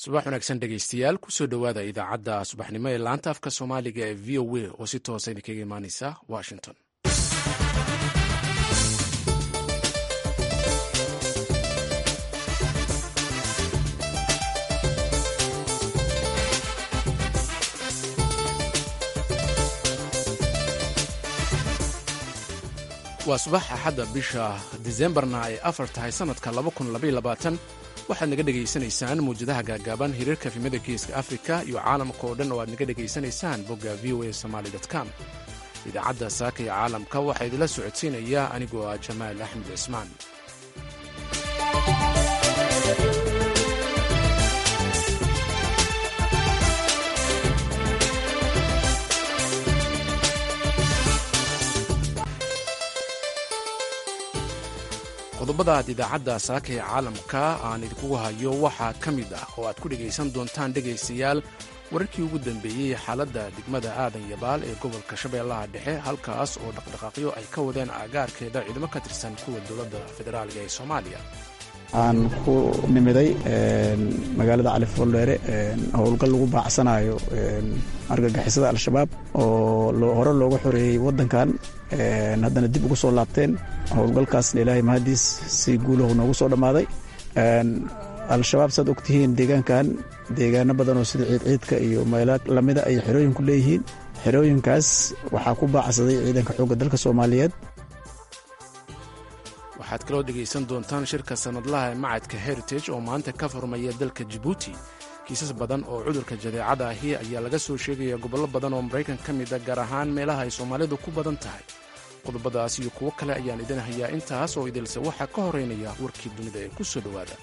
subax wanaagsan dhegaystayaal kusoo dhowaada idaacadda subaxnimo ee laanta afka soomaaliga ee v o a oo si toosa idinkaga imaaneysa washington waa subax axadda bisha disembarna ay afar tahay sannadka waxaad naga dhegaysanaysaan mawjadaha gaagaaban hiriirka efimada geeska afrika iyo caalamka oo dhan oo aad naga dhegaysanaysaan bogga v o a somaali com idaacadda saaka ee caalamka waxaa idinla socodsiinaya anigoo ah jamaal axmed cismaan qodobada aad idaacadda saaka ee caalamka aan idinkugu hayo waxaa ka mid ah oo aad ku dhegaysan doontaan dhegaystayaal wararkii ugu dambeeyey xaaladda degmada aadan yabaal ee gobolka shabeellaha dhexe halkaas oo dhaqdhaqaaqyo ay ka wadeen aagaarkeeda ciidamo ka tirsan kuwa dowladda federaalga ee soomaaliya aan ku nimiday magaalada cali foldheere howlgal lagu baacsanayo argagixisada al-shabaab oo hore looga xoreeyey waddankan haddana dib ugu soo laabteen howlgalkaasna ilaahay mahadiis si guulahu noogu soo dhammaaday al-shabaab saad ogtihiin deegaankan deegaano badan oo sida ciidciidka iyo meelo lamida ay xerooyinku leeyihiin xerooyinkaas waxaa ku baacsaday ciidanka xoogga dalka soomaaliyeed waxaad kaloo dhegaysan doontaan shirka sannadlaha ee macadka heritage oo maanta ka furmaya dalka jibuuti kiisas badan oo cudurka jadeecada ahi ayaa laga soo sheegaya gobollo badan oo maraykan ka mid a gaar ahaan meelaha ay soomaalidu ku badan tahay qodobadaas iyo kuwo kale ayaan idin hayaa intaas oo idilse waxaa ka horeynaya warkii dunida ee ku soo dhowaada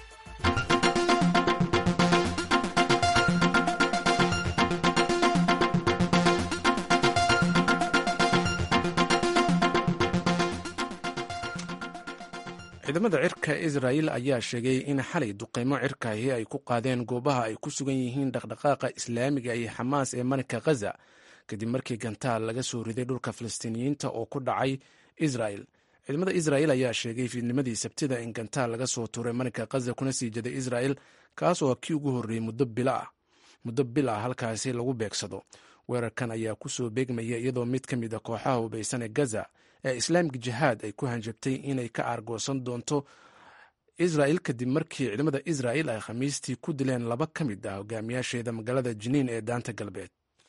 ciidamada cirka israa'il ayaa sheegay in xalay duqaymo cirkaahi ay ku qaadeen goobaha ay ku sugan yihiin dhaqdhaqaaqa islaamiga iyo xamaas ee marinka khaza kadib markii gantaal laga soo riday dhulka falastiiniyiinta oo ku dhacay israa'il ciidamada israa'il ayaa sheegay fiidnimadii sabtida in gantaal laga soo tuuray marinka khaza kuna sii jeday israa'il kaas oo kii ugu horreeyey muddo bil ah halkaasi lagu beegsado weerarkan ayaa kusoo beegmaya iyadoo mid ka mid a kooxaha hubaysan ee gaza ee islaamik jihaad ay ku hanjabtay inay ka aargoosan doonto israa'il kadib markii ciidamada israa'il ay khamiistii ku dileen laba ka mid ah hogaamiyaasheeda magaalada jiniin ee daanta galbeed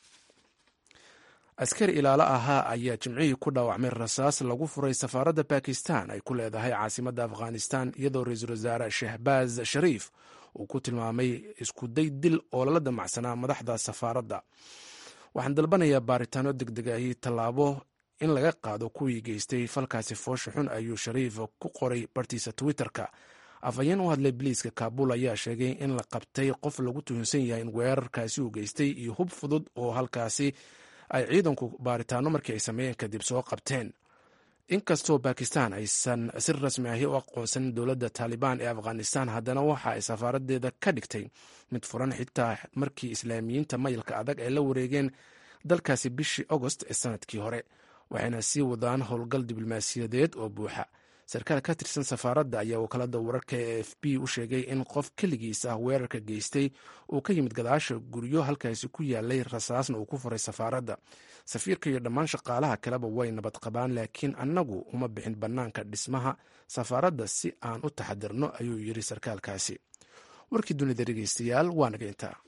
askari ilaalo ahaa ayaa jimcihii ku dhaawacmay rasaas lagu furay safaaradda bakistan ay ku leedahay caasimadda afghanistan iyadoo ra-iisul wasaare shahbaaz shariif uu ku tilmaamay iskuday dil oo lala damacsanaa madaxda safaaradda waxaan dalbanayaa baaritaano degdegahi tallaabo in laga qaado kuwii geystay falkaasi foosha xun ayuu shariif ku qoray bartiisa twitter-ka afhayeen u hadlay biliiska kaabul ayaa sheegay in la qabtay qof lagu tuhunsan yahay in weerarkaasi uu geystay iyo hub fudud oo halkaasi ay ciidanku baaritaano markii ay sameeyeen kadib soo qabteen inkastoo bakistan aysan si rasmi ahi u aqoonsanin dowladda taalibaan ee afghanistan haddana waxa ay safaaradeeda ka dhigtay mid furan xitaa markii islaamiyiinta mayilka adag ay la wareegeen dalkaasi bishii agost ee sanadkii hore waxayna sii wadaan howlgal diblomaasiyadeed oo buuxa sarkaal ka tirsan safaaradda ayaa wakaalada wararka ee f b u sheegay in qof keligiis ah weerarka geystay uu ka yimid gadaasha guryo halkaasi ku yaalay rasaasna uu ku furay safaaradda safiirka iyo dhammaan shaqaalaha kaleba way nabad qabaan laakiin annagu uma bixin bannaanka dhismaha safaaradda si aan u taxadirno ayuu yidhi sarkaalkaasi warkii dunida dhegeystayaal waa naga intaa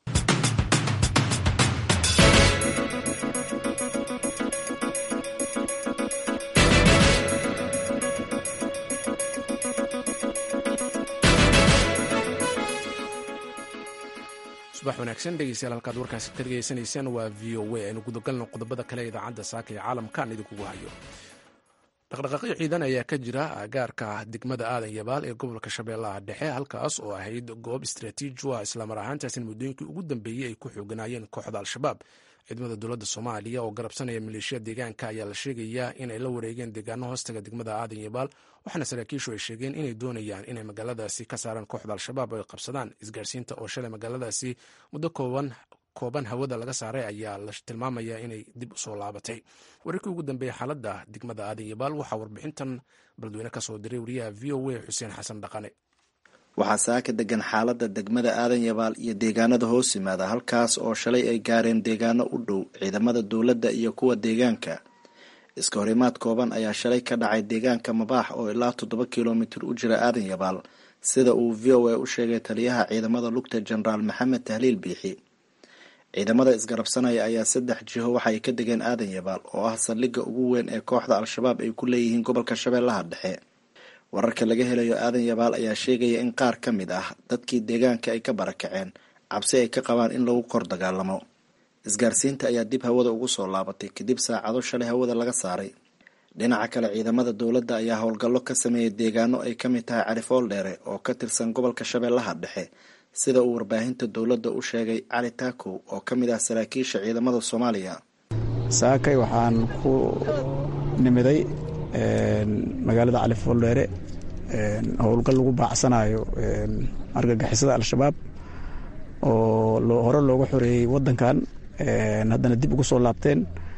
subax wanaagsan dhegeystayaal halkaad warkaasi ka dhegeysanaysaan waa v o a aynu gudagalno qodobada kale idaacadda saaka ee caalamka aan idinkugu hayo dhaqdhaqaaqyo ciidan ayaa ka jira aagaarka degmada aadan yabaal ee gobolka shabeellaha dhexe halkaas oo ahayd goob istraatiiji ah islamar ahaantaasina muddooyinkii ugu dambeeyey ay ku xooganaayeen kooxda al-shabaab ciidamada dowladda soomaaliya oo garabsanaya maleeshiya deegaanka ayaa la sheegayaa inay la wareegeen deegaano hoostaga degmada aadan yabaal waxaana saraakiishu ay sheegeen inay doonayaan inay magaaladaasi ka saaraan kooxda al-shabaab oo ay qabsadaan isgaarsiinta oo shalay magaaladaasi muddo kooban kooban hawada laga saaray ayaa la tilmaamaya inay dib usoo laabatay wararkii ugu dambeeyey xaaladda degmada aadan yabaal waxaa warbixintan baladweyne ka soo diray wariyaha v o a xuseen xasan dhaqane waxaa saaka degan xaaladda degmada aadan yabaal iyo deegaanada hoos yimaada halkaas oo shalay ay gaareen deegaano u dhow ciidamada dowladda iyo kuwa deegaanka iska horimaad kooban ayaa shalay ka dhacay deegaanka mabaax oo ilaa toddoba kilomitir u jira aadan yabaal sida uu v o a u sheegay taliyaha ciidamada lugta jenaraal maxamed tahliil biixi ciidamada isgarabsanaya ayaa saddex jiho waxaay ka degeen aadan yabaal oo ah saldhigga ugu weyn ee kooxda al-shabaab ay ku leeyihiin gobolka shabeellaha dhexe wararka laga helayo aadan yabaal ayaa sheegaya in qaar ka mid ah dadkii deegaanka ay ka barakaceen cabsi ay ka qabaan in lagu kor dagaalamo isgaarsiinta ayaa dib hawada ugu soo laabatay kadib saacado shalay hawada laga saaray dhinaca kale ciidamada dowladda ayaa howlgallo ka sameeyay deegaano ay ka mid tahay carifool dheere oo ka tirsan gobolka shabeellaha dhexe sida uu warbaahinta dowladda u sheegay cali taakow oo ka mid ah saraakiisha ciidamada soomaaliya saakay waxaan ku nimiday magaalada califool dheere howlgal lagu baacsanayo argagixisada al-shabaab oo hore looga xoreeyey wadankan haddana dib ugu soo laabteen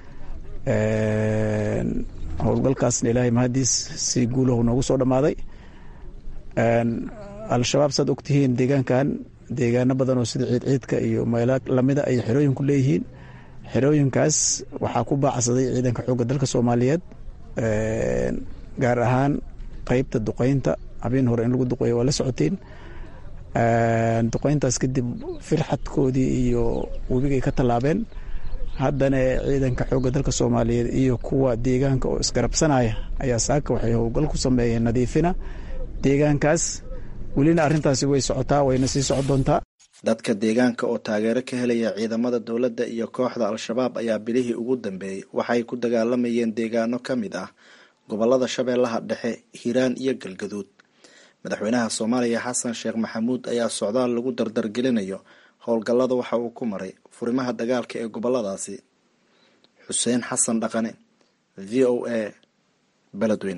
howlgalkaasna ilaahay mahadiis si guulahu noogu soo dhammaaday al-shabaab saad ogtihiin deegaankan deegaano badan oo sida ciidciidka iyo meelo lamida ay xerooyinku leeyihiin xerooyinkaas waxaa ku baacsaday ciidanka xoogga dalka soomaaliyeed gaar ahaan qeybta duqeynta habeen hore in lagu duqeeyo waa la socotiin duqeyntaas kadib firxadkoodii iyo webigay ka tallaabeen haddana ciidanka xoogga dalka soomaaliyeed iyo kuwa deegaanka oo isgarabsanaya ayaa saaka waxay howlgal ku sameeyeen nadiifina deegaankaas welina arrintaasi way socotaa wayna sii socon doontaa dadka deegaanka oo taageero ka helaya ciidamada dowladda iyo kooxda al-shabaab ayaa bilihii ugu dambeeyey waxay ku dagaalamayeen deegaano ka mid ah gobolada shabeellaha dhexe hiiraan iyo galgaduud madaxweynaha soomaaliya xasan sheekh maxamuud ayaa socdaal lagu dardargelinayo howlgallada waxa uu ku maray furimaha dagaalka ee goboladaasi xuseen xasan dhaqane v o a beledweyne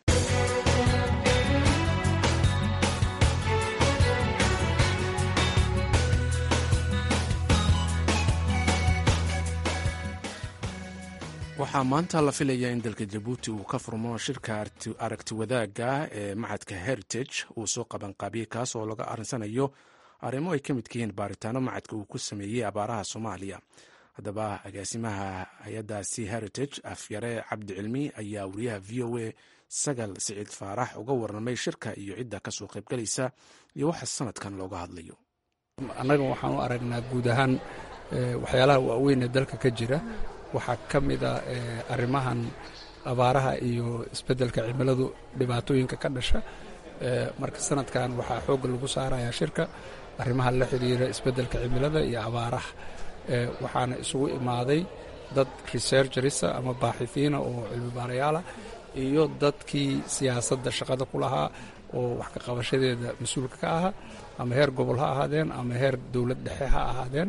waxaa maanta la filayaa in dalka jabuuti uu ka furmo shirka aragti wadaagga ee macadka heritage uu soo qabanqaabiyey kaas oo laga arinsanayo arrimo ay ka midka yihiin baaritaano macadka uu ku sameeyey abaaraha soomaaliya haddaba agaasimaha hay-addaasi heritage afyare cabdi cilmi ayaa wariyaha v o a sagal siciid faarax uga warramay shirka iyo cidda kasoo qaybgalaysa iyo waxa sanadkan looga hadlayo annaga waxaan u aragnaa guud ahaan waxyaalaha waaweyn ee dalka ka jira waxaa ka mida arrimahan abaaraha iyo isbeddelka cimiladu dhibaatooyinka ka dhasha marka sanadkan waxaa xoogga lagu saarayaa shirka arrimaha la xiriira isbeddelka cimilada iyo abaaraha waxaana isugu imaaday dad researcherisa ama baaxifiina oo cilmibaarayaala iyo dadkii siyaasadda shaqada ku lahaa oo wax ka qabashadeeda mas-uulka ka ahaa ama heer gobol ha ahaadeen ama heer dowlad dhexe ha ahaadeen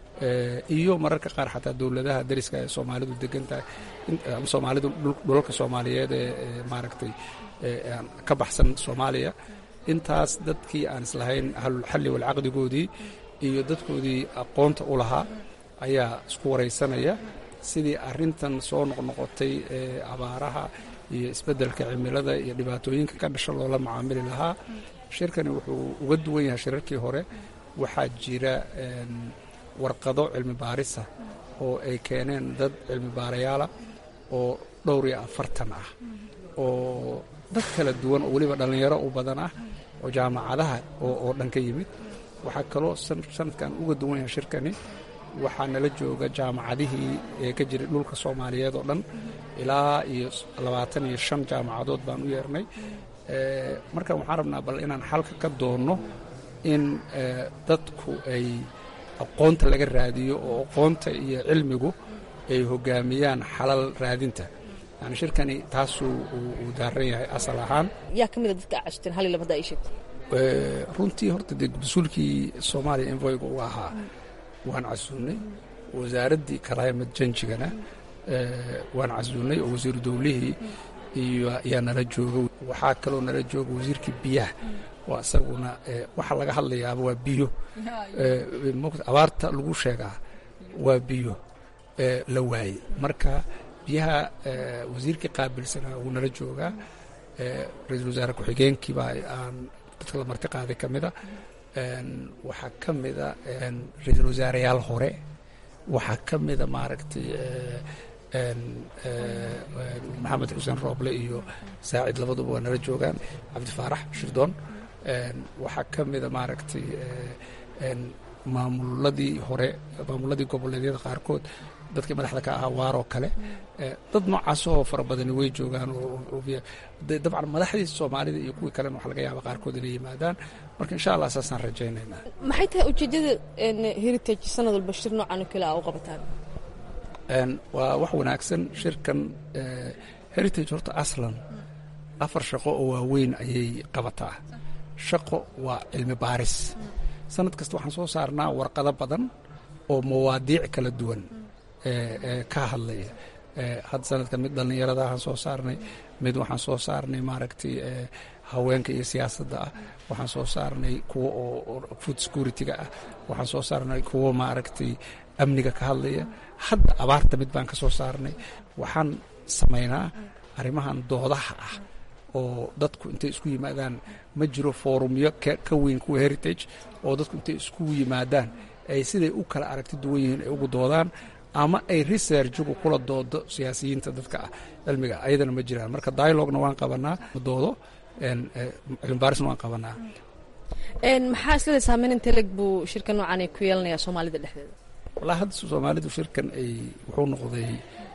iyo mararka qaar xataa dowladaha dariska ee soomaalidu degan tahay soomaalidu dhulalka soomaaliyeed ee maaragtay ka baxsan soomaaliya intaas dadkii aan islahayn ahlulxalli walcaqdigoodii iyo dadkoodii aqoonta u lahaa ayaa isku waraysanaya sidii arintan soo noqnoqotay ee abaaraha iyo isbeddelka cimilada iyo dhibaatooyinka ka dhasha loola macaamili lahaa shirkani wuxuu uga duwan yahay shirarkii hore waxaa jira warqado cilmi baarisa oo ay keeneen dad cilmi baarayaala oo dhowr iyo afartan ah oo dad kala duwan oo weliba dhallinyaro u badan ah oo jaamacadaha oo dhan ka yimid waxaa kaloo sanadkan uga duwan yahay shirkani waxaa nala jooga jaamacadihii ee ka jiray dhulka soomaaliyeed oo dhan ilaa iyo labaatan iyo shan jaamacadood baan u yeernay markan waxaan rabnaa bal inaan xalka ka doonno in dadku ay aqoonta laga raadiyo oo aqoonta iyo cilmigu ay hogaamiyaan xalal raadinta yani shirkani taasuu uu daaran yahay asal ahaan yaa ka mida dadka cashteen hal iyo laba hadda ay sheegto runtii horta dee mas-uulkii soomaaliya envoyga uu ahaa waan casuunnay wasaaraddii karaamad janjigana waan casuunnay oo wasiiru dowlihii iyo ayaa nala jooga waxaa kaloo nala jooga wasiirkii biyaha waa isaguna waxa laga hadlayaaba waa biyo abaarta lagu sheegaa waa biyo la waaye marka biyaha wasiirkii qaabilsanaa wuu nala joogaa ra-iisul wasaare ku-xigeenkiibaa aan dadka la marti qaaday ka mida waxaa ka mida ra-iisul wasaareyaal hore waxaa ka mida maaragtay maxamed xuseen rooble iyo saacid labaduba waa nala joogaan cabdifaarax shirdoon waxaa ka mida maaragtay maamuladii hore maamuladii goboleedyada qaarkood dadkii madaxda ka ahaa waaroo kale dad noocaasoo fara badani way joogaan dabcan madaxdii soomaalida iyo kuwii kalena waxa laga yaaba qaarkood inay yimaadaan marka insha allah saasaan rajaynaynaa maxay tahay ujeedada heritage sanad walba shir noocan oo kale a u qabataan waa wax wanaagsan shirkan heritage horta aslan afar shaqo oo waaweyn ayay qabataa shaqo waa cilmi baaris sanad kasta waxaan soo saarnaa warqado badan oo mawaadiic kala duwan ka hadlaya hadda sanadkan mid dhallinyarada waxaan soo saarnay mid waxaan soo saarnay maaragtay haweenka iyo siyaasadda ah waxaan soo saarnay kuwo oo food security-ga ah waxaan soo saarnay kuwo maaragtay amniga ka hadlaya hadda abaarta mid baan ka soo saarnay waxaan samaynaa arrimahan doodaha ah oo dadku intay isku yimaadaan ma jiro foorumyo ka weyn kuwa heritage oo dadku intay isku yimaadaan ay siday u kala aragti duwan yihiin ay ugu doodaan ama ay researchigu kula doodo siyaasiyiinta dadka ah cilmiga ayadana ma jiraan marka dialogna waan qabanaa doodo cilmibaarisna waan qabanaa maxaa islada saameyn inteleg buu shirka noocan ay ku yeelanayaa soomaalida dhexdeeda wallahi hadda soomaalidu shirkan ay wuxuu noqday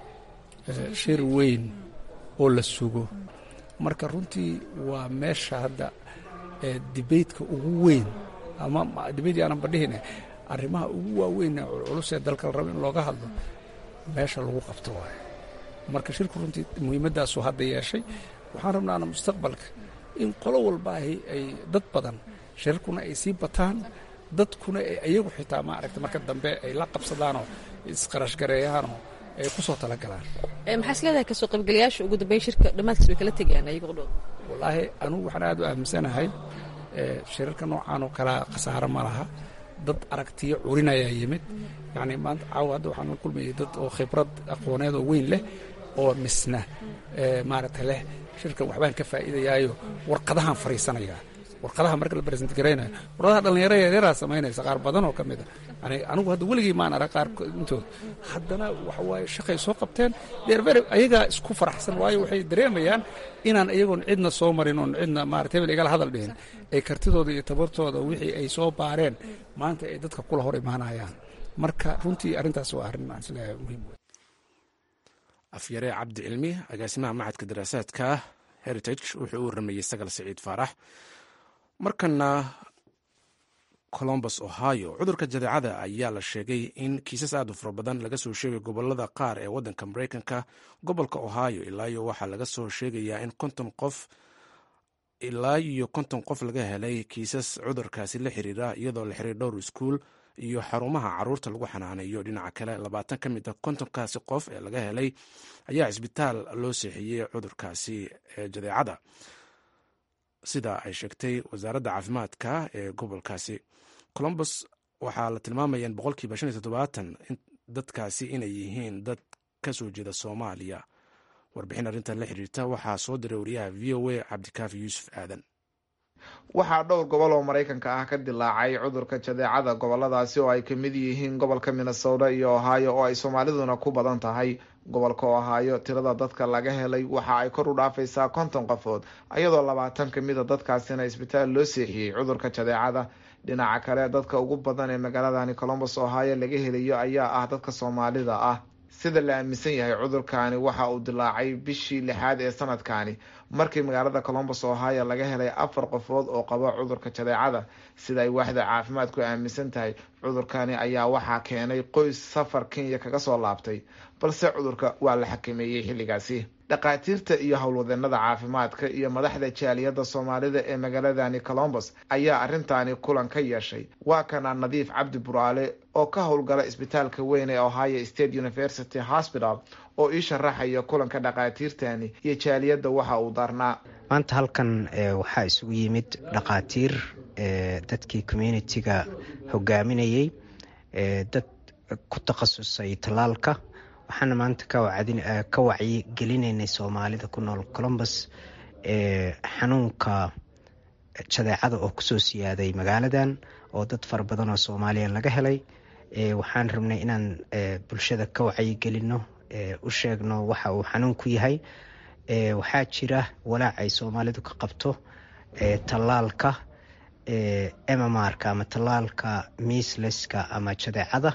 shir weyn oo la sugo marka runtii waa meesha hadda dibaytka ugu weyn ama dibayt aanan badhihine arrimaha ugu waaweyn culculus ee dalka la rabo in looga hadlo meesha lagu qabto waayo marka shirku runtii muhiimaddaasuu hadda yeeshay waxaan rabnaana mustaqbalka in qolo walba ahi ay dad badan shirarkuna ay sii bataan dadkuna iyagu xitaa maaragta marka dambe ay la qabsadaanoo isqarashgareeyaanoo ay ku soo talagalaan maxaa is leedahay kasoo qaybgalayaasha ugu dambeyn shirka dhammaadkiis way kala tegayaan ayago dhow wallaahi anugu waxaan aad u aaminsanahay shirarka noocaan oo kalea khasaaro ma laha dad aragtiyo curinayaa yimid yacni maanta caawa hadda waxaan la kulmayay dad oo khibrad aqooneed oo weyn leh oo misna maaragta leh shirkan waxbaan ka faa'iidayaayo warqadahaan fariisanayaa warqadaha marka la baresent garaynayo warqadaha dhallinyaro yaryaraha samaynaysa qaar badan oo ka mid a yani anigu hadda weligii maan arag qaar intood haddana waxa waaye shaqay soo qabteen dheerber ayagaa isku faraxsan waayo waxay dareemayaan inaan iyagoon cidna soo marin oon cidna maarata hebel igala hadal dhihin ay kartidooda iyo tabartooda wixii ay soo baareen maanta ay dadka kula hor imaanayaan marka runtii arrintaas waa arrin aan isleeyahay muhiim wey afyare cabdi cilmi agaasimaha macadka daraasaadka heritage wuxuu u waramayey sagal siciid faarax markana colombus ohio cudurka jadeecada ayaa la sheegay in kiisas aad u fara badan laga soo sheegay gobolada qaar ee waddanka mareykanka gobolka ohio ilaayo waxaa laga soo sheegayaa in konton qof ilaa iyo konton qof laga helay kiisas cudurkaasi la xiriira iyadoo la xiray dhowr iskuul iyo xarumaha caruurta lagu xanaaneeyo dhinaca kale labaatan ka mid a kontonkaasi qof ee laga helay ayaa cisbitaal loo seexiyey cudurkaasi ee jadeecada sida ay sheegtay wasaaradda caafimaadka ee gobolkaasi colombus waxaa la tilmaamaya in boqolkiiba shan iyo toddobaatan dadkaasi inay yihiin dad ka soo jeeda soomaaliya warbixin arrintan la xiriirta waxaa soo diray wariyaha v o a cabdikaafi yuusuf aadan waxaa dhowr gobol oo maraykanka ah ka dilaacay cudurka jadeecada goboladaasi oo ay ka mid yihiin gobolka minnesota iyo ohio oo ay soomaaliduna ku badan tahay gobolka ohio tirada dadka laga helay waxa ay kor u dhaafaysaa konton qofood iyadoo labaatan kamid a dadkaasina isbitaal loo seexiyey cudurka jadeecada dhinaca kale dadka ugu badan ee magaaladani colombus ohio laga helayo ayaa ah dadka soomaalida ah sida la aaminsan yahay cudurkaani waxa uu dilaacay bishii lixaad ee sanadkani markii magaalada colombus ohio laga helay afar qofood oo qaba cudurka jadeecada sida ay waaxda caafimaadku aaminsan tahay cudurkani ayaa waxaa keenay qoys safar kenya kaga soo laabtay balse cudurka waa la xakameeyey xilligaasi dhakhaatiirta iyo howlwadeenada caafimaadka iyo madaxda jaaliyadda soomaalida ee magaaladani colombus ayaa arrintaani kulan ka yeeshay waa kana nadiif cabdi buraale oo ka howlgala isbitaalka weyn ee ohio state university hospital oo ii sharaxaya kulanka dhakhaatiirtani iyo jaaliyadda waxa uu darnaa maanta halkan waxaa isugu yimid dhakhaatiir dadkii communitiga hogaaminayay dad ku takhasusay tallaalka waxaana maanta ka wacyi gelinaynay soomaalida ku nool colombus xanuunka jadeecada oo kusoo siyaaday magaaladan oo dad fara badan oo soomaaliya laga helay waxaan rabnay inaan bulshada ka wacyigelino u sheegno waxa uu xanuun ku yahay waxaa jira walaac ay soomaalidu ka qabto tallaalka mmrka ama tallaalka miisleska ama jadeecada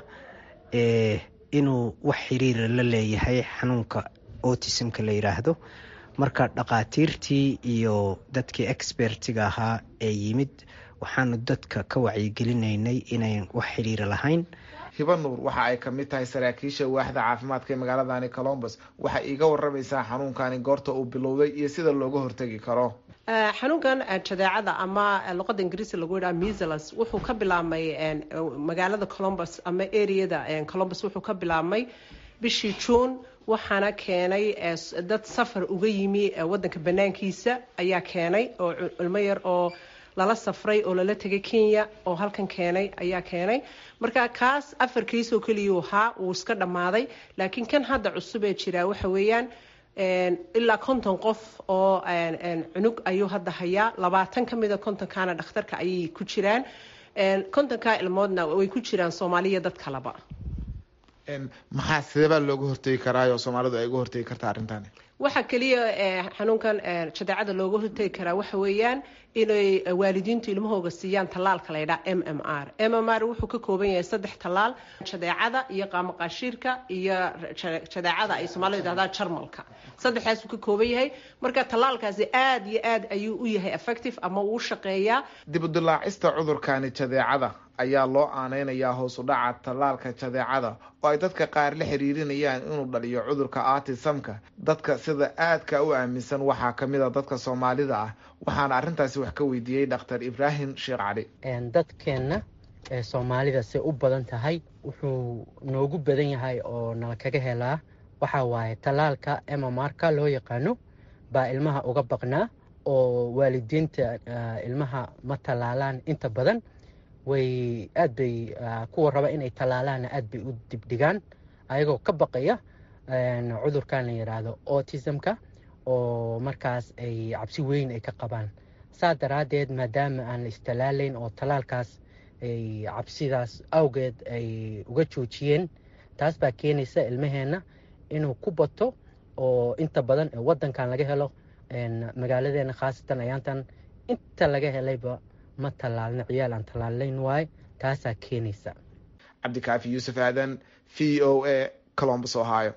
inuu wax xiriira la leeyahay xanuunka autismka la yiraahdo marka dhaqaatiirtii iyo dadkii expertiga ahaa ee yimid waxaanu dadka ka wacyigelinaynay inayn wax xiriira lahayn hiba nuur waxa ay kamid tahay saraakiisha waaxda caafimaadka ee magaaladani colombus waxay iiga waramaysaa xanuunkani goorta uu bilowday iyo sida looga hortegi karo xanuunkan jadeecada ama luqada ingiriisi lagu yidhaha measles wuxuu ka bilaabmay magaalada colombus ama areada colombus wuxuu ka bilaabmay bishii juun waxaana keenay dad safar uga yimi wadanka banaankiisa ayaa keenay oo ilmo yar oo lala safray oo lala tegay kenya oo halkan keenay ayaa keenay marka kaas afar kiisoo keliyuu ahaa wuu iska dhammaaday laakiin kan hadda cusub ee jiraa waxa weeyaan ilaa konton qof oo cunug ayuu hadda hayaa labaatan ka mida kontonkaana dhakhtarka ayay ku jiraan kontonkaa ilmoodna way ku jiraan soomaaliya dad kaleba maxaa sideebaa looga hortegi karaayo soomaalidu ay uga hortegi kartaa arrintani waxaa keliya xanuunkan jadeecada looga hortegi karaa waxa weeyaan inay waalidiintu ilmahooga siiyaan tallaalka laydhaa m m r m m r wuxuu ka kooban yahay saddex tallaal jadeecada iyo qaamaqaashiirka iyo jadeecada ay soomaalida yidhahdaan jarmalka saddexdaasuu ka kooban yahay marka tallaalkaasi aada iyo aad ayuu u yahay effective ama uu shaqeeyaa dib u dilaacista cudurkani jadeecada ayaa loo aaneynayaa hoos u dhaca tallaalka jadeecada oo ay dadka qaar la xiriirinayaan inuu dhaliyo cudurka artisamka dadka sida aadka u aaminsan waxaa kamid a dadka soomaalida ah waxaana arrintaasi wax ka weydiiyey dhakhtar ibraahim sheekh cali dadkeenna ee soomaalida say u badan tahay wuxuu noogu badan yahay oo nala kaga helaa waxaa waaye tallaalka emamarka loo yaqaano baa ilmaha uga baqnaa oo waalidiinta ilmaha ma tallaalaan inta badan way aad bay kuwa raba inay tallaalaanna aad bay u dibdhigaan ayagoo ka baqaya cudurkan la yidhaahdo autismka oo markaas ay cabsi weyn ay ka qabaan saa daraaddeed maadaama aan la istallaalayn oo tallaalkaas ay cabsidaas awgeed ay uga joojiyeen taas baa keenaysa ilmaheenna inuu ku bato oo inta badan waddankan laga helo magaaladeena khaasatan ayaantan inta laga helayba ma tallaalna ciyaal aan tallaalayn waaye taasaa keenaysa cabdikaafi yuusuf aadan v o a colombus ohio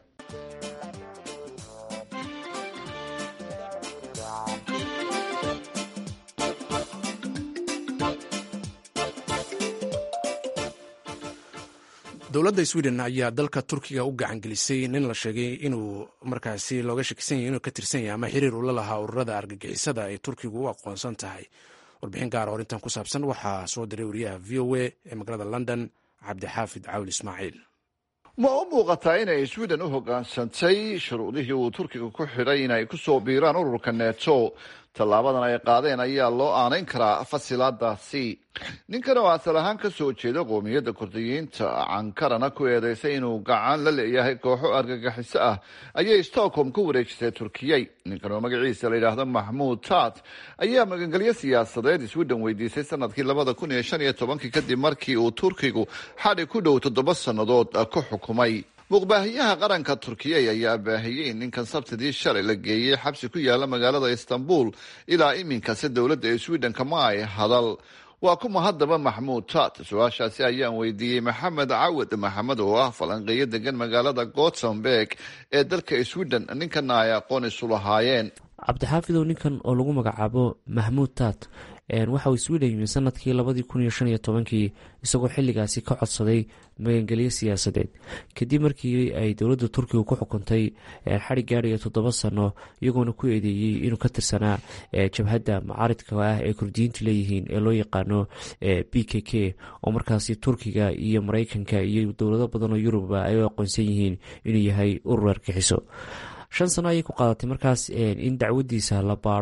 dowladda sweden ayaa dalka turkiga u gacangelisay nin la sheegay inuu markaasi looga shakisan yahy inuu ka tirsan yahay ama xiriir ula lahaa ururada argagixisada ay turkigu u aqoonsan tahay warbixin gaara oo arrintan ku saabsan waxaa soo diray wariyaha v o a ee magaalada london cabdixaafid cawl ismaaciil ma u muuqataa inay sweden u hoggaansantay shuruudihii uu turkiga ku xidhay inay ku soo biiraan ururka neto tallaabadan ay qaadeen ayaa loo aanayn karaa fasilaadaasi ninkan oo asal ahaan ka soo jeeda qoomiyadda kurdiyiinta cankarana ku eedeysay inuu gacan la leeyahay kooxo argagixiso ah ayay stockholm ku wareejisay turkiyey ninkan oo magaciisa la yidhaahdo maxmuud tat ayaa magangelyo siyaasadeed sweden weydiisay sanadkii labada kun iyo shan iyo tobankii kadib markii uu turkigu xadhi ku dhow toddoba sannadood ku xukumay muuqbaahiyaha qaranka turkiyey ayaa baahiyey in ninkan sabtidii shalay la geeyey xabsi ku yaala magaalada istanbul ilaa iminkase dowladda ee sweden kama ay hadal waa kuma haddaba maxmuud tat su-aashaasi ayaan weydiiyey maxamed cawad maxamed oo ah falanqeeyo degan magaalada gothenburg ee dalka sweden ninkana ay aqoon isu lahaayeen cabdixaafidow ninkan oo lagu magacaabo mahmuud tat waxa uu sweden yimi sanadkii labadii kun iyo shan iyo tobankii isagoo xilligaasi ka codsaday magangelyo siyaasadeed kadib markii ay dowladda turkiga ku xukuntay xadhig gaadhaya toddoba sano iyagoona ku eedeeyey inuu ka tirsanaa jabhadda macaaridka ah ee kurdiyiintu leeyihiin ee loo yaqaano b k k oo markaasi turkiga iyo mareykanka iyo dowlado badan oo yuruba ay u aqoonsan yihiin inuu yahay urur argixiso shan sano ayay ku qaadatay markaas in dacwadiisa la baaro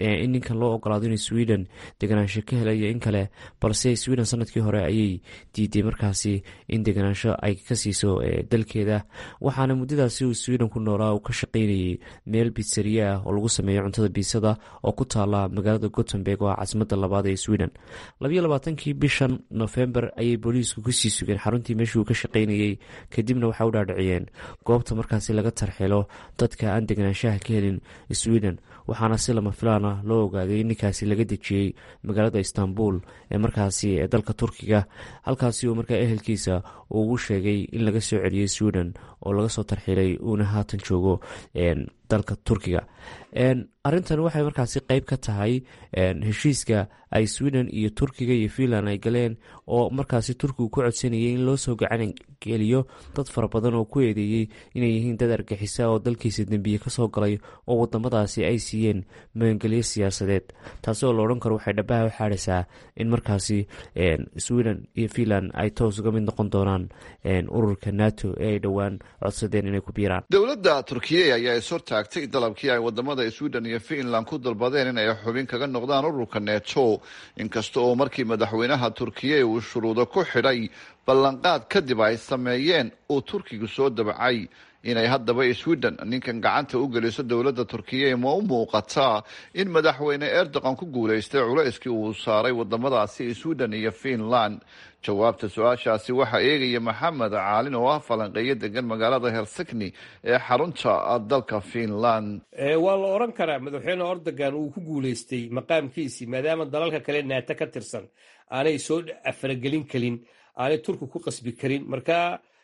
in ninkan loo ogolaado inay sweden deganaansho ka helayo in kale balse sweden sanadkii hore ayay diiday markaasi in deganaansho ay ka siiso dalkeeda waxaana muddadaasi uu sweden ku noolaa uu ka shaqaynayay meel bitsariya ah oo lagu sameeyo cuntada biisada oo ku taala magaalada gotemburg oo ah caasimada labaad ee sweden labayo labaatankii bishan nofembar ayay booliisku kusii sugeen xaruntii meeshii uu ka shaqaynayey kadibna waxay u dhaadhiciyeen goobta markaasi laga tarxilo dadka aan deganaanshaha ka helin sweden waxaana si lama filaana loo ogaaday in ninkaasi laga dejiyey magaalada istanbul ee markaasi ee dalka turkiga halkaasi uu markaa ehelkiisa uu ugu sheegay in laga soo celiyey sweden oo laga soo tarxilay uuna haatan joogo dalka turkiga arintan waxay markaasi qeyb ka tahay heshiiska ay sweden iyo turkiga iyo finland ay galeen oo markaasi turkigu ku codsanayay in loo soo gacan geliyo dad fara badan oo ku eedeeyey inay yihiin dad argixisa oo dalkiisa dembiye kasoo galay oo wadamadaasi ay siiyeen magangelyo siyaasadeed taasi oo la odhan karo waxay dhabaha u xaadhaysaa in markaasi sweden iyo finland ay toos uga mid noqon doonaan ururka nato ee ay dhowaan codsadeen inay ku biiraan dowladda turkiya ayaa is hortaagtay dalabkii ay wadamada sweden iyo finland ku dalbadeen in ay xubin kaga noqdaan ururka neto inkasta oo markii madaxweynaha turkiya uu shuruudo ku xidhay ballanqaad kadib ay sameeyeen uu turkigu soo dabacay inay haddaba sweden ninkan gacanta u geliso dowladda turkiya ma u muuqataa in madaxweyne erdogan ku guulaystay culayskii uu saaray wadamadaasi sweden iyo finland jawaabta su-aashaasi waxaa eegaya maxamed caalin oo ah falanqeeyo degan magaalada helsikni ee xarunta dalka finland waa la odhan karaa madaxweyne erdogan uu ku guulaystay maqaamkiisii maadaama dalalka kale naato ka tirsan aanay soo afaragelin karin aanay turki ku qasbi karin marka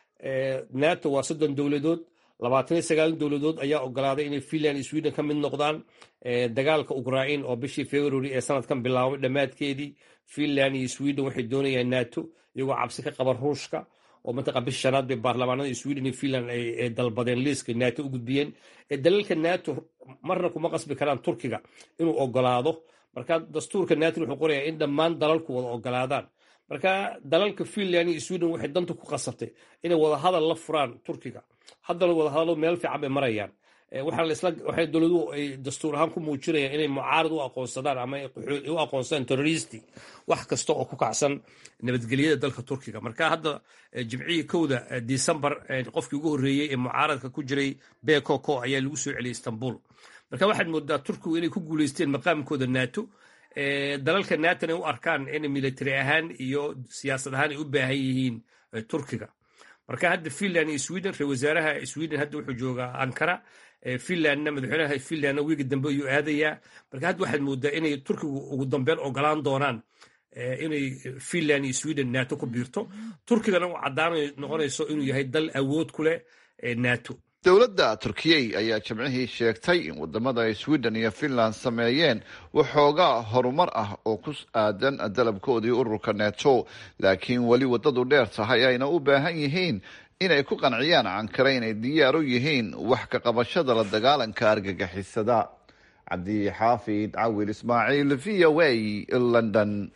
nato waa soddon dowladood labaatan iyo sagaal dowladood ayaa ogolaaday inay finland iyo sweden ka mid noqdaan dagaalka ukrain oo bishii february ee sanadkan bilaabay dhammaadkeedii finland iyo sweden waxay doonayaan nato iyagoo cabsi ka qaba ruushka oo mantaqa bishi shanaad bay baarlamaanada sweden iyo finland ay dalbadeen liiska nato u gudbiyeen dalalka nato marna kuma qasbi karaan turkiga inuu ogolaado marka dastuurka nato wuxuu qorayaa in dhammaan dalalku wada ogolaadaan marka dalalka finland iyo sweden waxay danta ku qasabtay inay wadahadal la furaan turkiga haddana wadahadalo meel fiican bay marayaan waxay dowladuhu ay dastuur ahaan ku muujinayaan inay mucaarad u aqoonsadaan ama u aqoonsadaan terroristi wax kasta oo ku kacsan nabadgelyada dalka turkiga marka hadda jimcihii kowda decembar qofkii ugu horreeyey ee mucaaradka ku jiray bekoko ayaa lagu soo celiyay istanbul marka waxaad moodaa turkigu inay ku guuleysteen maqaamkooda nato dalalka naton ay u arkaan in military ahaan iyo siyaasad ahaan ay u baahan yihiin turkiga marka hadda finland iyo sweden ra wasaaraha sweden hadda wuxuu joogaa ankara finlandna madaxweynaha finlandna wiigi dambe ayuu aadayaa marka hadda waxaad moodaa inay turkigu ugu dambeyn ogolaan doonaan inay finland iyo sweden nato ku biirto turkigana u caddaanay noqonayso inuu yahay dal awood ku leh nato dowladda turkiyey ayaa jimcihii sheegtay in wadamada ay sweden iyo finland sameeyeen waxoogaa horumar ah oo ku aadan dalabkoodii ururka neto laakiin weli waddadu dheer tahay ayna u baahan yihiin inay ku qanciyaan cankare inay diyaar u yihiin wax ka qabashada la dagaalanka argagixisada cabdi xaafid cawil ismaaciil v o a london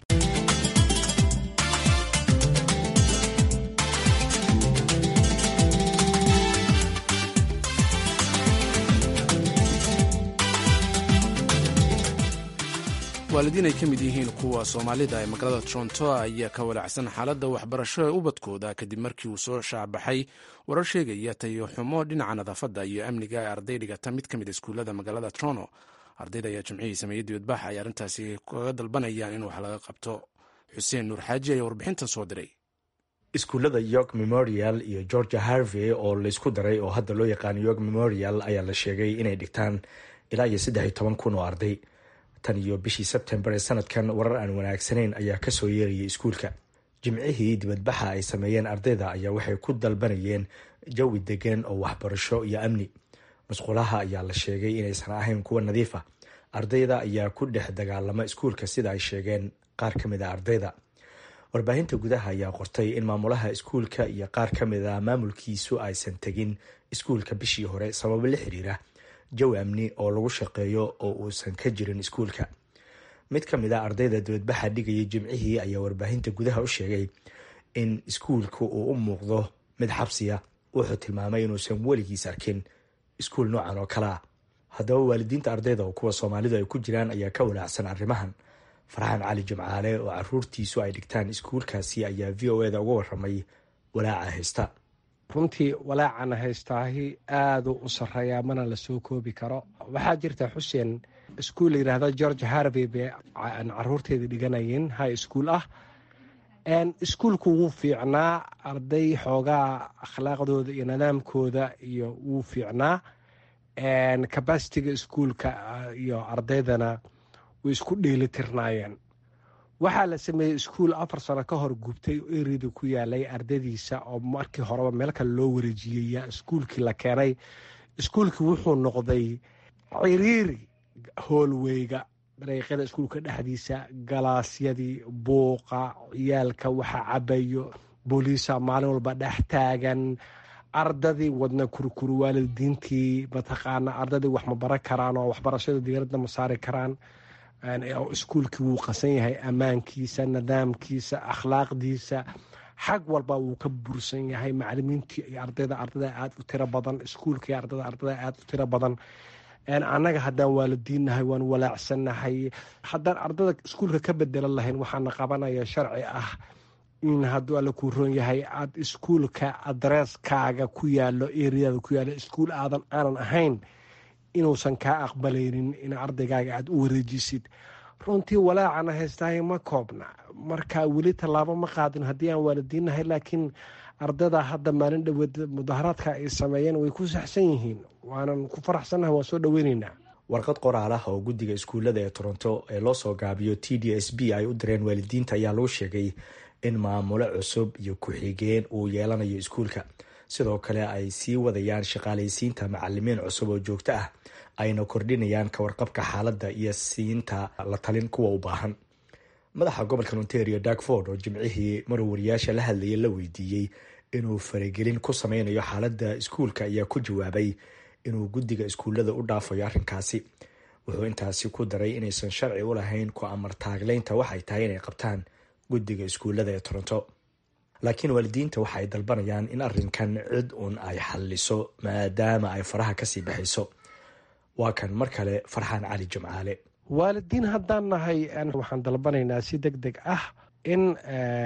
waalidiin ay ka mid yihiin kuwa soomaalida ee magaalada toronto ayaa ka walacsan xaaladda waxbarasho ee ubadkooda kadib markii uu soo shaabaxay warar sheegaya tayo xumo dhinaca nadaafadda iyo amniga ee arday dhigata mid ka mid iskuullada magaalada toronto ardayda ayaa jimcihii sameeyey dibadbax ay arrintaasi kaga dalbanayaan in wax laga qabto xuseen nuur xaaji ayaa warbixintan soo diray iskuullada york memorial iyo georgia harvey oo laysku daray oo hadda loo yaqaano york memorial ayaa la sheegay inay dhigtaan ilaa iyo saddex iyo toban kun oo arday tan iyo bishii sebtembar ee sanadkan warar aan wanaagsanayn ayaa kasoo yeerayay iskuulka jimcihii dibadbaxa ay sameeyeen ardayda ayaa waxay ku dalbanayeen jawi degan oo waxbarasho iyo amni musqulaha ayaa la sheegay inaysan ahayn kuwa nadiif ah ardayda ayaa ku dhex dagaalama iskuulka sida ay sheegeen qaar ka mid a ardayda warbaahinta gudaha ayaa qortay in maamulaha iskuulka iyo qaar ka mid a maamulkiisu aysan tegin iskuulka bishii hore sababo la xiriira jawi amni oo lagu shaqeeyo oo uusan ka jirin iskuulka mid ka mid a ardayda dibadbaxa dhigayay jimcihii ayaa warbaahinta gudaha u sheegay in iskuulku uu u muuqdo mid xabsiya wuxuu tilmaamay inuusan weligiis arkin iskuul noocan oo kale ah haddaba waalidiinta ardayda oo kuwa soomaalidu ay ku jiraan ayaa ka walaacsan arrimahan farxaan cali jimcaale oo caruurtiisu ay dhigtaan iskuulkaasi ayaa v o eda uga waramay walaaca haysta runtii walaacana haystaahi aaduu u sarreeyaa mana la soo koobi karo waxaa jirta xuseen iskuul la yidhaahdo george harvey bay caruurteeda dhiganayeen high school ah iskuulku wuu fiicnaa arday xoogaa akhlaaqdooda iyo nidaamkooda iyo wuu fiicnaa cabasitiga iskuulka iyo ardaydana way isku dheelitirnaayeen waxaa la sameeyey iskuul afar sano ka hor gubtay oo erida ku yaalay ardadiisa oo markii horeba meel kale loo wareejiyey iskuulkii la keenay iskuulkii wuxuu noqday ciriiri hoolweyga dariiqyada iskuulka dhexdiisa galaasyadii buuqa ciyaalka waxa cabayo booliisa maalin walba dhex taagan ardadii wadna kurkuru waalidiintii mataqaana ardadii wax ma baran karaan oo waxbarashada diyaaradda ma saari karaan iskuulkii wuu qasan yahay ammaankiisa nidaamkiisa akhlaaqdiisa xag walba wuu ka bursan yahay macalimiintii iyo ardayda ardada aada u tiro badan iskuulkii ardada ardada aada u tiro badan annaga haddaan waalidiinnahay waan walaacsannahay haddaan ardada iskuulka ka bedelan lahayn waxaana qabanaya sharci ah in hadduu alla kuu roon yahay aada iskuulka adresskaaga ku yaalo eriyada ku yaalo iskuul aadan aanan ahayn inuusan kaa aqbalaynin in ardaygaaga aada u wareejisid runtii walaacana haystahay ma koobna marka weli tallaabo ma qaadin haddii aan waalidiinnahay laakiin ardada hadda maalin dhoweed mudaharaadka ay sameeyeen way ku saxsan yihiin waanan ku faraxsannahay waan soo dhoweyneynaa warqad qoraal ah oo guddiga iskuullada ee toronto ee loo soo gaabiyo t d s b ay u direen waalidiinta ayaa lagu sheegay in maamulo cusub iyo ku-xigeen uu yeelanayo iskuulka sidoo kale ay sii wadayaan shaqaalaysiinta macalimiin cusub oo joogto ah ayna kordhinayaan kawarqabka xaaladda iyo siinta la talin kuwa u baahan madaxa gobolka ontario darkford oo jimcihii marwariyaasha la hadlayay la weydiiyey inuu faragelin ku sameynayo xaaladda iskuulka ayaa ku jawaabay inuu guddiga iskuullada u dhaafayo arrinkaasi wuxuu intaasi ku daray inaysan sharci u lahayn ku amar taagleynta waxay tahay inay qabtaan guddiga iskuullada ee toronto laakiin waalidiinta waxa ay dalbanayaan in arrinkan cid uun ay xalliso maadaama ay faraha kasii baxayso waa kan mar kale farxaan cali jimcaale waalidiin haddaan nahay waxaan dalbanaynaa si deg deg ah in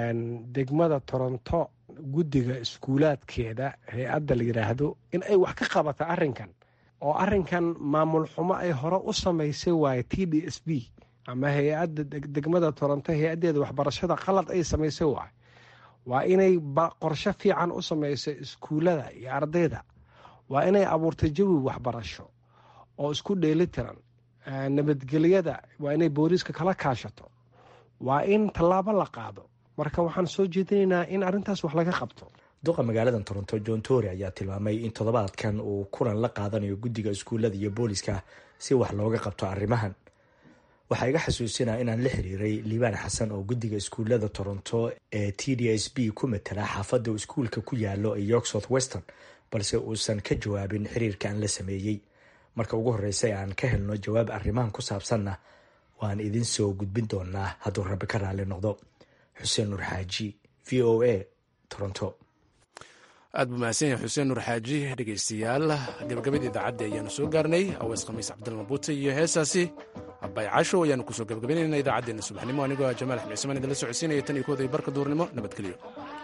degmada toronto guddiga iskuulaadkeeda hay-adda la yidhaahdo in ay wax ka qabata arrinkan oo arrinkan maamul xumo ay hore u samaysay waaye t d s b ama hay-adda degmada toronto hay-addeeda waxbarashada qalad ay samaysay waaye waa inay qorsho fiican u samayso iskuullada iyo ardayda waa inay abuurtay jawi waxbarasho oo isku dheelitiran nabadgelyada waa inay booliiska kala kaashato waa in tallaabo la qaado marka waxaan soo jeedinaynaa in arrintaas wax laga qabto duqa magaalada toronto john tory ayaa tilmaamay in toddobaadkan uu kulan la qaadanayo guddiga iskuullada iyo booliska si wax looga qabto arrimahan waxaa iga xasuusinaa inaan la xiriiray liibaan xasan oo guddiga iskuullada toronto ee t d s b ku matala xaafadda iskuulka ku yaalo ee york south western balse uusan ka jawaabin xiriirka aan la sameeyey marka ugu horreysay aan ka helno jawaab arrimahan ku saabsanna waan idin soo gudbin doonaa hadduu rabbi ka raalli noqdo xuseen nur xaaji v o a toronto aad buu mahadsan yahay xuseen nur xaaji dhegaystayaal gabagabadii idaacadda ayaanu soo gaarnay aweys khamiis cabdilmabuute iyo heesaasi abay casho ayaanu kusoo gabagabaynayna idaacaddeenna subaxnimo anigoo jamaal axmed cismaan idinla socodsiinaya tan iyo kooda iyo barka duurnimo nabadgelyo